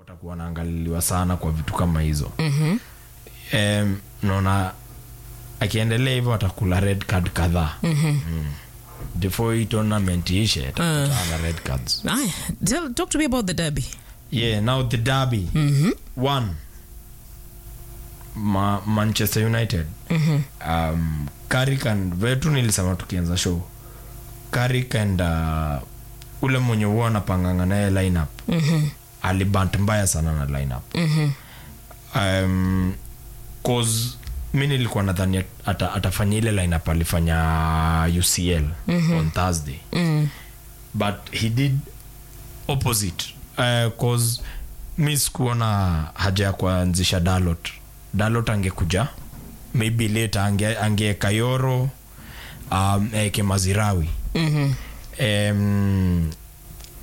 watakuwa wanaangaliliwa sana kwa vitu kama hizo mm-hmm. um, naona akiendelea hivyo atakula red card kadhaa mm-hmm. mm. before hii tournament ishe atakutana na red cards Aya, tell, talk to me about the derby. yeah now the derby mm-hmm. one Ma manchester united mm-hmm. um, Carrick and vetu nilisema tukianza show Carrick and uh, ule mwenye huwa anapanganga naye lineup mm-hmm. alibant mbaya sana na lineup mm-hmm. um, cause mi nilikuwa nadhani ata, atafanya ile lineup alifanya ucl mm-hmm. on thursday mm-hmm. but he did opposite uh, cause mi sikuona haja ya kuanzisha dalot dalot angekuja maybe later ange, angeeka yoro um, eke mazirawi mm-hmm. um,